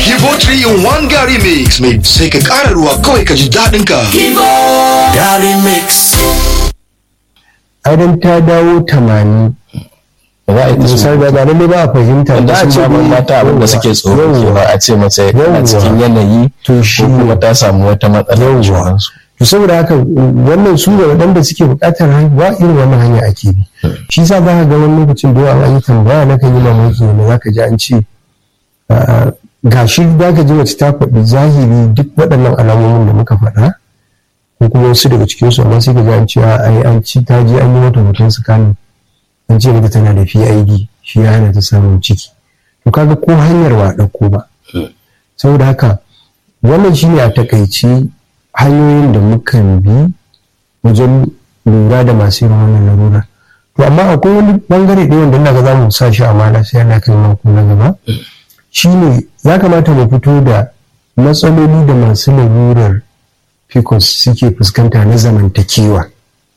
Kibo 3 in 1 Gary Mix mai sai ka ƙara ruwa kawai ka ji daɗin ka. Gary Mix. Idan ta dawo tamani za a yi misali ba ba lalle ba a fahimta da a ce ba mata abin da suke tsoro kenan a ce mace a cikin yanayi to shi ko kuma ta samu wata matsala da sauransu to saboda haka wannan su da waɗanda suke buƙatar haihuwa irin wannan hanya ake bi shi sa za ka ga wani lokacin da yawa an yi tambaya na kan yi mamaki ne za ka ji an ce ga shi za ka ji mace ta faɗi zahiri duk waɗannan alamomin da muka faɗa ko kuma wasu daga cikinsu amma sai ka ji an ce ai an ci ta je an yi mata hoton scanning an ce mata tana da PID shi ya hana ta samun ciki to kaga ko hanyar wa ɗauko ba saboda haka wannan shine a takaici hanyoyin da mukan bi wajen lura da masu irin wannan larura to amma akwai wani bangare ɗaya wanda ina za mu sa shi amana sai ana kai mako na gaba shine ya kamata mu fito da matsaloli da masu larurar pcos suke fuskanta na zamantakewa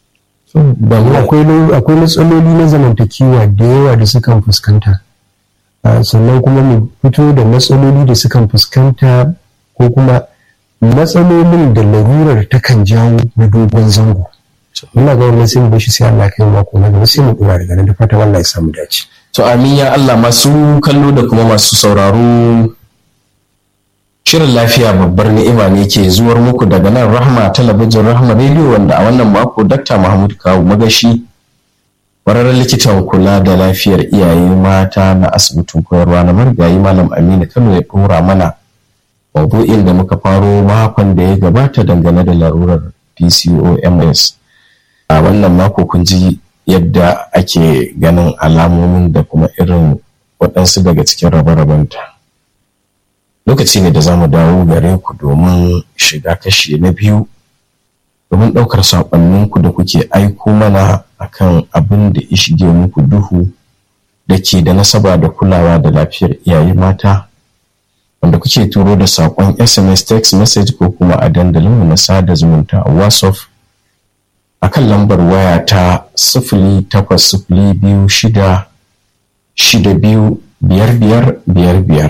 akwai matsaloli na zamantakewa da yawa da sukan fuskanta sannan kuma mu fito da matsaloli da sukan fuskanta ko kuma matsalolin da larurar takan jawo na dogon zango muna ga wannan sai mu bashi sai Allah kai mako na gaba sai mu dora daga nan da fatan Allah ya samu dace to amin ya Allah masu kallo da kuma masu sauraro shirin lafiya babbar ni'ima ne ke zuwar muku daga nan rahma talabijin rahma rediyo wanda a wannan mako dakta mahmud kawu magashi ƙwararren likitan kula da lafiyar iyaye mata na asibitin koyarwa na marigayi malam aminu kano ya ɗora mana maudu'in da muka faro makon da ya gabata dangane da larurar pcoms a wannan mako kun ji yadda ake ganin alamomin da kuma irin waɗansu daga cikin rabe-rabenta lokaci ne da za mu dawo gare ku domin shiga kashi na biyu domin ɗaukar saƙonninku da kuke aiko mana akan abin da ya shige muku duhu da ke da nasaba da kulawa da lafiyar iyaye mata wanda kuke turo da saƙon sms text message ko kuma a dandalinmu na sada zumunta a whatsapp a kan lambar waya ta sifili takwas sifili biyu shida shida biyu biyar biyar biyar biyar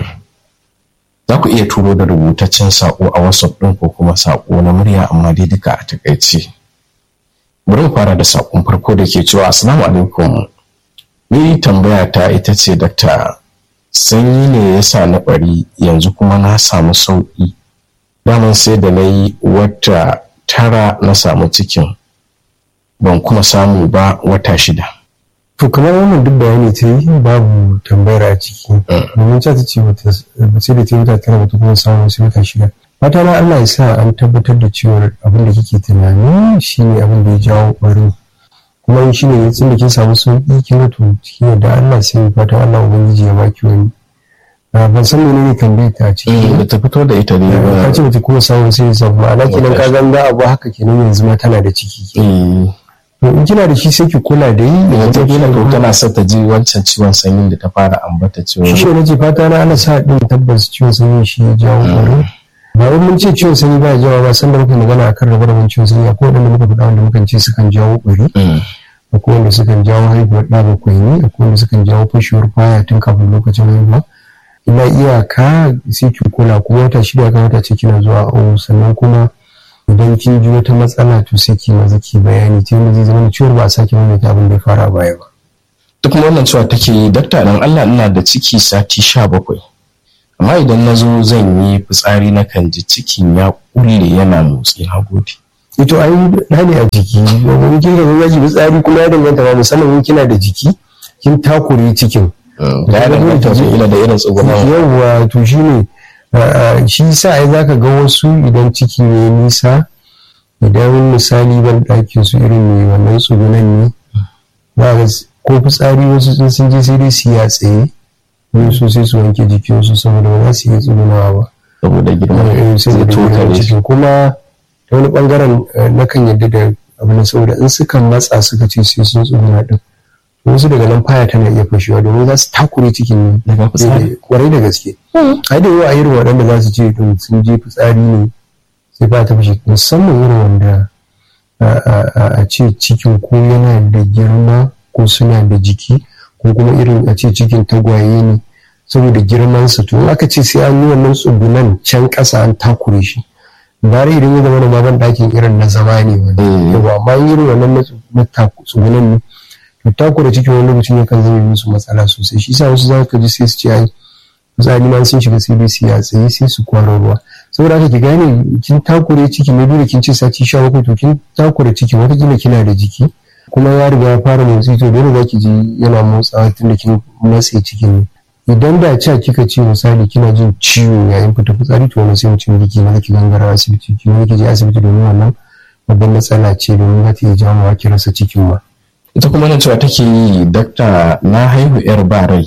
za ku iya turo da rubutaccen saƙo a whatsapp ɗin ko kuma saƙo na murya amma dai duka a takaice bari mu fara da saƙon farko da ke cewa assalamu alaikum ni tambaya ta ita ce dakta sanyi ne ya sa na ɓari yanzu kuma na samu sauƙi daman sai da na yi wata tara na samu cikin ban kuma samu ba wata shida to kamar wannan duk bayani ta yi babu tambayar a ciki domin ta ce wata sai da ta yi wata tara wata kuma samu sai wata shida fata na Allah ya sa an tabbatar da cewa abin da kike tunani shine abin da ya jawo ɓarin kuma shi ne tun da kin samu sauƙi kin ga to cikin yadda Allah sai fata Allah ubangiji ya baki wani ban san menene tambayar ta ciki da ta fito da ita ne ka ce bata kuma samu sai ya ma'ana kenan ka ganga abu haka kenan yanzu ma tana da ciki to in kina da shi sai ki kula da yi yanzu kila to tana son ta ji wancan ciwon sanyin da ta fara ambata cewa shi ne ce fata na ana sa din tabbas ciwon sanyin shi ya jawo ƙwaro ba wai mun ce ciwon sanyi ba ya jawo ba san da muka magana akan rabe raben ciwon sanyi akwai wanda muka faɗa wanda mukan ce sukan jawo ƙwari akwai wanda sukan jawo haihuwar ɗa bakwai ne akwai wanda sukan jawo fashewar kwaya tun kafin lokacin haihuwa ina iyaka sai ki kula kuma wata shida ga wata ce kina zuwa awo sannan kuma idan kin ji wata matsala to sai ki maza ki bayani ta yadda zai zama da ciwon ba a sake mai abin da ya fara baya ba. duk wannan cewa take yi dakta dan Allah ina da ciki sati sha bakwai amma idan na zo zan yi fitsari na kan ji cikin ya kulle yana motsi na gode. ito ai na ne a jiki wani kin ga zaki fitsari kuma ya danganta ba musamman in kina da jiki kin takure cikin. ya danganta ila da irin tsugunan. yawwa to shine shi sa ai zaka ga wasu idan ciki ne nisa idan misali ban ɗakin su irin mai wannan tsugunan ne za ko fitsari wasu sun je sai dai su ya tsaye wasu sai su wanke jikinsu saboda ba za su iya tsugunawa ba saboda girman sai da cikin kuma ta wani bangaren na kan yadda da abin saboda in suka matsa suka ce sai sun tsuguna din wasu daga nan faya tana iya fashewa domin za su takure cikin daga fitsari kwarai da gaske ai da yawa a irin waɗanda za su ce to sun je fitsari ne sai ba ta fashe musamman irin wanda a ce cikin ko yana da girma ko suna da jiki ko kuma irin a ce cikin tagwaye ne saboda girmansa to in aka ce sai an yi wannan tsugunan can ƙasa an takure shi bare idan ya zama na ban ɗakin irin na zama ne wani yawa amma irin wannan na tsugunan ne to takure cikin wani lokacin ya kan zama musu matsala sosai shi sa wasu za ka ji sai su ce ai misali ma sun shiga sai dai su ya tsaye sai su kwaro ruwa saboda haka ki gane kin takure ciki ne dole kin ce sati sha bakwai to kin takure ciki watakila kina da jiki kuma ya riga ya fara motsi to dole za ki ji yana motsawa tunda kin matse cikin ne idan da ca kika ce misali kina jin ciwo yayin fita fitsari to wani sai mutum jiki na ki gangara asibiti ki ne ki je asibiti domin wannan babban matsala ce domin za ta iya jawo ki rasa cikin ma ita kuma nan cewa take yi dakta na haihu yar ba rai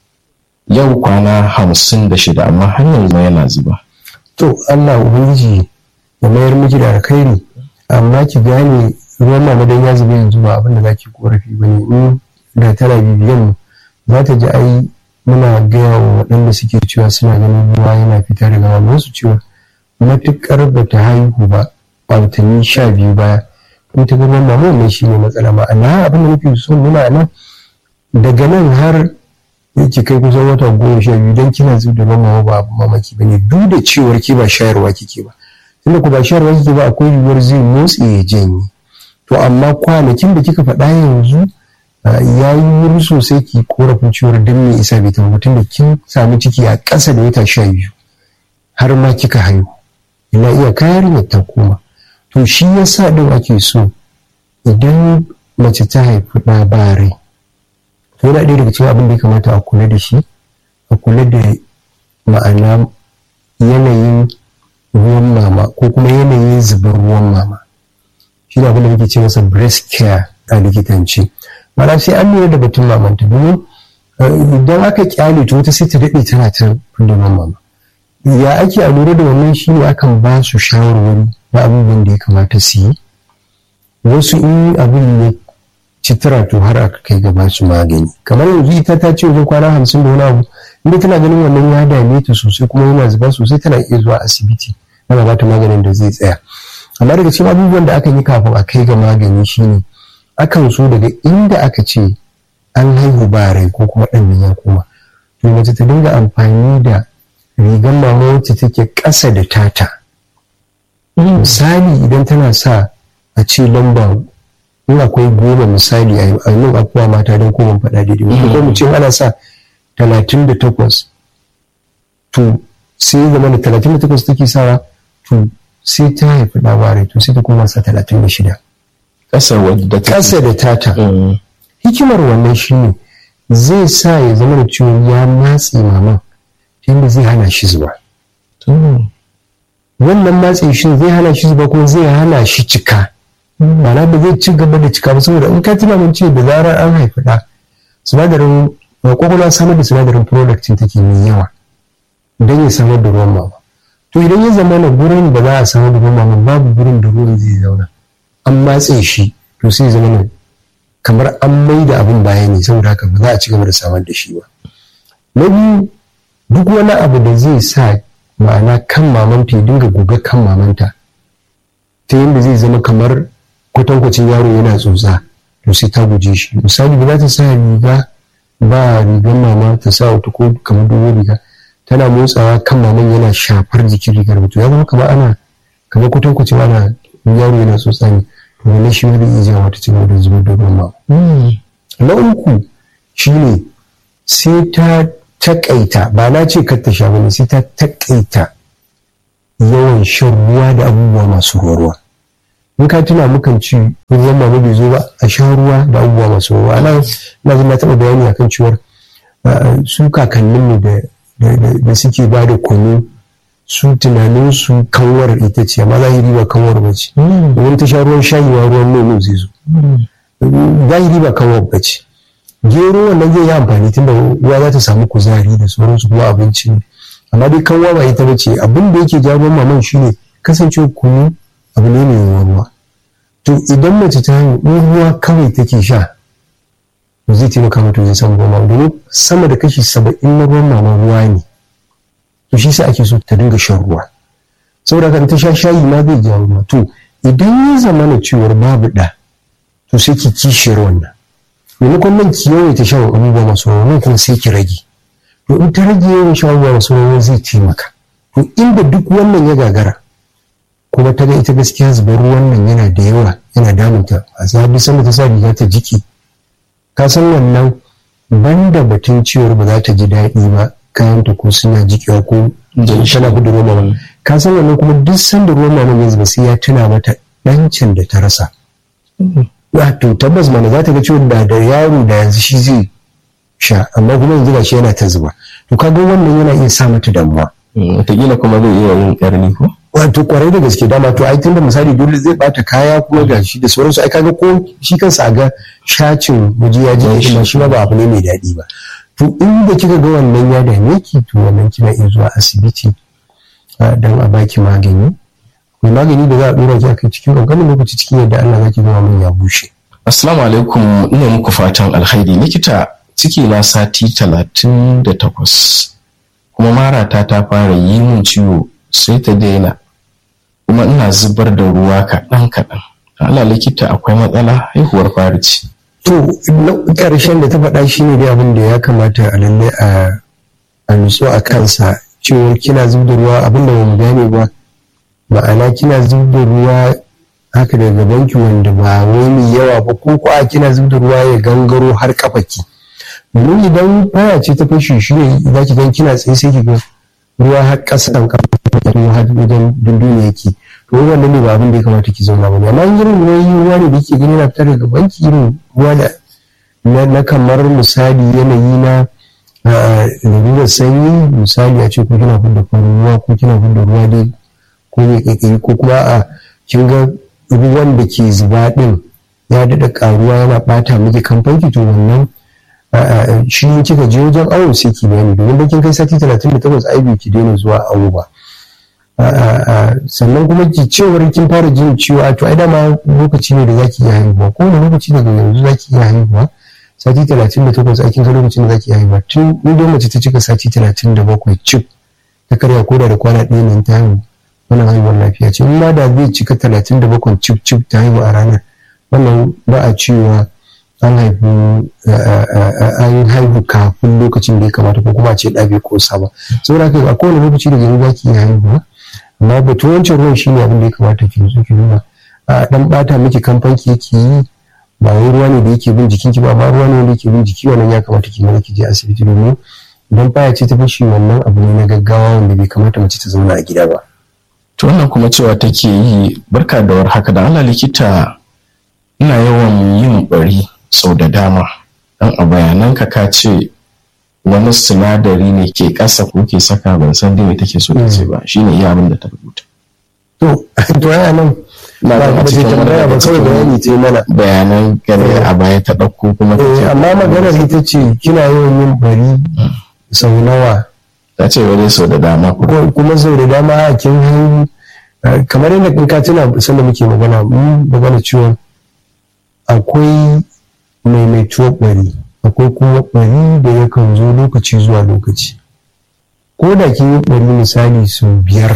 yau kwana hamsin da shida amma har yanzu yana zuba to Allah ubangiji ya mayar miki da alkhairi amma ki gane ruwan mama dan ya zuba yanzu ba abin da zaki korafi bane in da tana bibiyan mu za ta ji ai muna gaya wa waɗanda suke cewa suna ganin ruwa yana fita daga mamansu cewa matuƙar ba ta haihu ba a watanni sha biyu baya in ta ruwan mama wannan shi ne matsala ma'ana abin da nake so muna nan daga nan har yake kai kusan wata goma sha biyu don kina zuba da ruwan mama ba abu mamaki ba ne duk da cewar ki ba shayarwa kike ba tunda ku ba shayarwa kike ba akwai yiwuwar zai motsi ya janye to amma kwanakin da kika faɗa yanzu ya yi wuri sosai ki korafin ciwon don me isa bai tabbatar da kin samu ciki a ƙasa da wata sha biyu har ma kika haihu ina iya kayar ta koma to shi ya sa ɗin ake so idan mace ta haifi ɗa ba rai to yana ɗaya daga cikin abin da ya kamata a kula da shi a kula da ma'ana yanayin ruwan mama ko kuma yanayin zubar ruwan mama shi ne abin da muke ce masa breast care a likitanci mana sai an lura da batun mamanta domin idan aka kyale ta wata sai ta daɗe tana ta da mama ya ake a lura da wannan shi ne akan ba su shawarwari na abubuwan da ya kamata su yi wasu in abin ya ci tara to har aka kai ga ba su magani kamar yanzu ita ta ce wajen kwana hamsin da wani abu inda tana ganin wannan ya dame ta sosai kuma yana zuba sosai tana iya zuwa asibiti ana ba ta maganin da zai tsaya amma daga cikin abubuwan da aka yi kafin a kai ga magani shine akan so daga inda aka ce an haihu ba rai ko kuma ɗan ya koma to mace ta dinga amfani da rigar mama wacce take ƙasa da tata misali idan tana sa a ce lamba in akwai goma misali a nan akwai mata don koma faɗa daidai ko mu ce ana sa talatin da takwas to sai zama da talatin da takwas take sawa to sai ta haifi ɗa to sai ta koma sa talatin da shida ƙasa da tata hikimar wannan shi ne zai sa ya zama da ciwon ya matse maman yadda zai hana shi zuba wannan matse shi zai hana shi zuba kuma zai hana shi cika mana ba zai ci gaba da cika ba saboda in ka tuna mun ce da zarar an haifi ɗa sinadarin kwakwalwa samar da sinadarin product take mai yawa don ya samar da ruwan mama to idan ya zama na gurin da za a samar da ruwan mama babu gurin da ruwan zai zauna an matse shi to sai zama ne kamar an mai da abin baya ne saboda haka ba za a ci gaba da samar da shi ba na biyu duk wani abu da zai sa ma'ana kan mamanta ya dinga goga kan mamanta ta yadda zai zama kamar kwatankwacin yaro yana tsotsa to sai ta guje shi misali ba za ta sa riga ba rigar mama ta sa wata ko kamar dogon riga tana motsawa kan maman yana shafar jikin rigar mutum ya zama kamar ana kamar kwatankwacin ana yaro yana tsotsa ne to wannan shi wani iya jawo ta cigaba da zubar da ruwan na uku shine sai ta takaita ba na ce kar ta sha bane sai ta takaita yawan shan ruwa da abubuwa masu ruwa in ka tuna mukan ci ruwan mama bai zo ba a sha ruwa da abubuwa masu ruwa ana na zama taɓa bayani akan cewar su kakanninmu da suke ba da kunu su tunanin su kanwar ita ce amma zahiri ba kanwar ba ce domin ta sha ruwan shayi ma ruwan nono zai zo zahiri ba kanwar ba ce gero wannan zai yi amfani tun da uwa za ta samu kuzari da sauransu kuma abinci ne amma dai kanwa ba ita ba ce abin da yake jawo maman shine kasancewa kunu abu ne mai ruwa to idan mace ta hanyar ruwa kawai take sha to zai taimaka mata wajen samun ruwan mama domin sama da kashi saba'in na ruwan mama ruwa ne to shi sa ake so ta dinga shan ruwa saboda kan ta sha shayi ma zai jawo ruwa to idan ya zama na cewar babu ɗa to sai ki kishiyar wannan maimakon nan ki yawaita shan abubuwa masu ruwa nan kuma sai ki rage to in ta rage yawan shan ruwa wasu ruwa zai taimaka to inda duk wannan ya gagara kuma ta ga ita gaskiya zubar ruwan nan yana da yawa yana damunta a sabi sanda ta sa riga ta jiki ka san wannan banda batun ciwon ba za ta ji daɗi ba kayanta ko suna jikewa ko tana gudu ruwan ba ka san wannan kuma duk sanda ruwan nan ya zuba sai ya tuna mata ɗancin da ta rasa wato tabbas mana za ta ga ciwon da da yaro da yanzu shi zai sha amma kuma yanzu gashi yana ta zuba to kaga wannan yana iya sa mata damuwa wataƙila kuma zai iya yin ƙarni ko wato kwarai da gaske dama to ai tunda misali dole zai bata kaya kuma ga shi da sauransu ai kaga ko shi kansa a ga shacin waje ya ji shi shi ba abu ne mai daɗi ba to inda kika ga wannan ya dame ki to wannan kina iya zuwa asibiti don a baki magani mai magani da za a dora ki akai cikin ƙanƙanin lokaci cikin yadda Allah zaki zama min ya bushe assalamu alaikum ina muku fatan alkhairi likita ciki na sati talatin da takwas kuma marata ta fara yi min ciwo sai ta daina kuma ina zubar da ruwa kaɗan kaɗan Allah likita akwai matsala haihuwar fari ce to ƙarshen da ta faɗa shi ne dai abin da ya kamata a lalle a nutsu a kansa cewa kina zub da ruwa abin da mu gane ba ma'ana kina zub da ruwa haka daga gabanki wanda ba wai mai yawa ba ko ko a kina zub da ruwa ya gangaro har kafaki domin idan baya ce ta fashe shi ne za ki gan kina tsaye sai ki ga ruwa har ƙasan kafa har wajen dunduniya yake to wannan ne ba abin da ya kamata ki zauna ba ne amma irin ruwan ruwa ne da yake gani na fitar daga banki irin ruwa da na kamar misali yanayi na lalurar sanyi misali a ce ko kina fidda farin ruwa ko kina fidda ruwa dai ko mai ƙaiƙayi ko kuma a kin ga ruwan da ke zuba ɗin ya daɗa ƙaruwa yana ɓata miki kamfanki to wannan shi kika je wajen awo sai ki bayani domin da kin kai sati talatin da takwas ai ki daina zuwa awo ba sannan kuma ki cewar kin fara jin ciwo a to ai dama lokaci ne da zaki iya haihuwa ko wani lokaci daga yanzu zaki iya haihuwa sati talatin da takwas a kin ga lokacin da zaki iya haihuwa tun idan mace ta cika sati talatin da bakwai cif ta karya koda da kwana ɗaya nan ta haihu wannan haihuwar lafiya ce in ma da zai cika talatin da bakwai cif cif ta haihu a ranar wannan ba a cewa an haifu an haihu kafin lokacin da ya kamata ko kuma a ce ɗabe ko saba saboda haka a kowane lokaci da yanzu zaki iya haihuwa amma batun wancan ruwan shine abin da ya kamata ki zo ki duba a dan bata miki kamfanki yake yi ba wai ruwa ne da yake bin jikinki ba amma ruwa ne da yake bin jiki wannan ya kamata ki mana ki je asibiti domin idan baya ce ta fashi wannan abu ne na gaggawa wanda bai kamata mace ta zauna a gida ba to wannan kuma cewa take yi barka da war haka da Allah likita ina yawan yin bari sau da dama dan a bayananka ka ce wani sinadari ne ke ƙasa ko ke saka ban san dai me take so ta ce ba shine iya abin da ta rubuta to to ya nan Na ba ga ba cikin ta tambaya ba wani kawai cikin bayani ce mana bayanan gane a baya ta ɗauko kuma ta Eh, ce amma maganar ita ce kina yawan yin bari sau nawa ta ce wani sau da dama ko ko- kuma sau da dama a kin haihu eh, kamar yadda in ka tuna sanda muke magana mun magana cewa akwai maimaituwar bari akwai kuma bari da yakan zo lokaci zuwa lokaci ko da kin yi bari misali sau biyar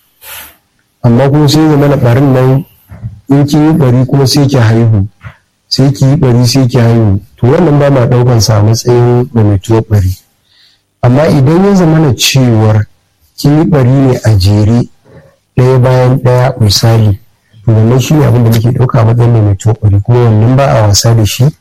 amma kuma sai zama na barin nan in kin yi bari kuma sai ki haihu sai ki yi bari sai ki haihu to wannan ba ma daukan sa a matsayin maimaituwar bari amma idan ya zama na cewar kin yi bari ne a jere ɗaya bayan ɗaya misali to wannan shi ne abin da muke ɗauka a matsayin maimaituwar bari kuma wannan ba a wasa da shi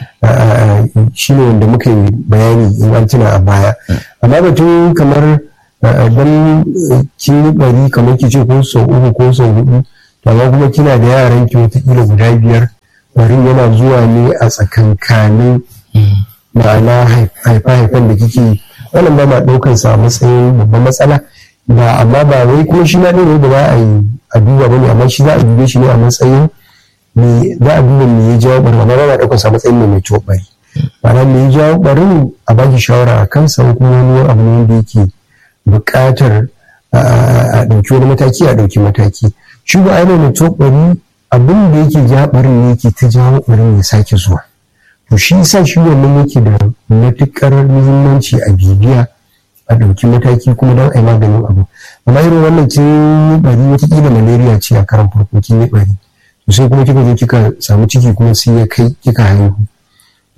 shi ne wanda muka yi bayani in an tuna a baya amma batun kamar dan kin yi bari kamar ki ce ko sau uku ko sau hudu to amma kuma kina da yaran ki wataƙila guda biyar barin yana zuwa ne a tsakankanin ma'ana haifa-haifan da kike yi wannan ba ma ɗaukar sa a matsayin babban matsala ba amma ba wai kuma shi na ɗaya da ba a yi a duba ba ne amma shi za a dube shi ne a matsayin me za a duba me ya jawo ɓarin amma ba ma ɗaukar sa a matsayin mai mai ciwo ɓari ma'ana me ya jawo ɓarin a baki shawara a kansa ko kuma wani abu ne wanda yake buƙatar a ɗauki wani mataki a ɗauki mataki shi ba a yi mai ciwo ɓari abin da yake ja ɓarin ne yake ta jawo ɓarin ya sake zuwa to shi yasa shi wannan yake da matukar muhimmanci a bibiya a ɗauki mataki kuma don a yi maganin abu amma irin wannan kin yi bari watakila malaria ce a karan farko kin yi bari to sai kuma kika zo kika samu ciki kuma sai ya kai kika haihu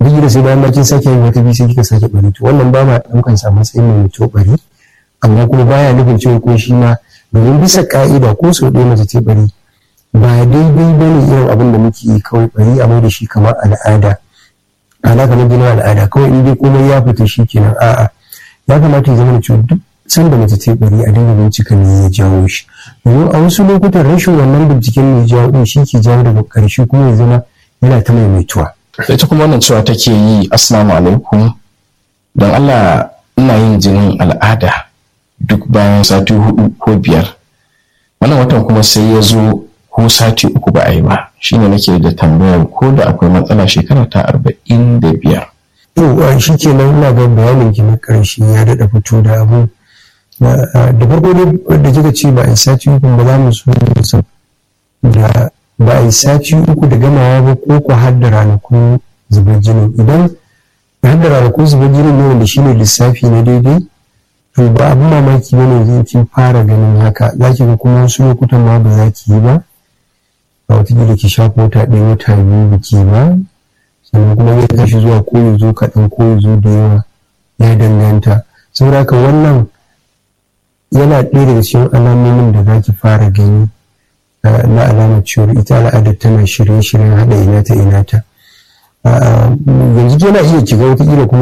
duk da sai bayan ma kin sake yin wata biyu sai kika sake bari to wannan ba ma ɗaukan sa matsayin mai mutu bari amma kuma baya nufin cewa ko shi ma domin bisa ka'ida ko sau ɗaya mace ce bari ba daidai ba ne irin abin da muke yi kawai bari a mai da shi kamar al'ada ana kamar gina al'ada kawai in dai komai ya fita shi kenan a'a ya kamata ya zama da cewa duk sanda mace ce bari a dinga bincika me ya jawo shi domin a wasu lokutan rashin wannan binciken me ya jawo din shi ke jawo daga ƙarshe kuma ya zama yana ta maimaituwa. ita kuma wannan cewa take yi assalamu alaikum don Allah ina yin jinin al'ada duk bayan sati hudu ko biyar wannan watan kuma sai ya zo ko sati uku ba a yi ba shine nake da tambayar ko da akwai matsala shekara ta arba'in da biyar yau shi ke nan ina ga bayanin ki na ƙarshe ya daɗa fito da abu da farko dai da kika ce ba a yi sati uku ba za mu so da ba a yi sati uku da gamawa ba ko ku har da ranakun zubar jinin idan har da ranakun zubar jinin ne wanda shine lissafi na daidai to ba abin mamaki ba ne zai kin fara ganin haka za ki ga kuma wasu lokutan ma ba za ki yi ba a wata ki shafa wata ɗaya wata biyu biki ba sannan kuma zai tashi zuwa ko ya zo kaɗan ko ya zo da yawa ya danganta saboda haka wannan yana ɗaya daga cikin alamomin da za ki fara gani na alamar cewar ita al'adar tana shirye-shiryen haɗa ina ta ina ta yanzu yana iya kiga wata kuma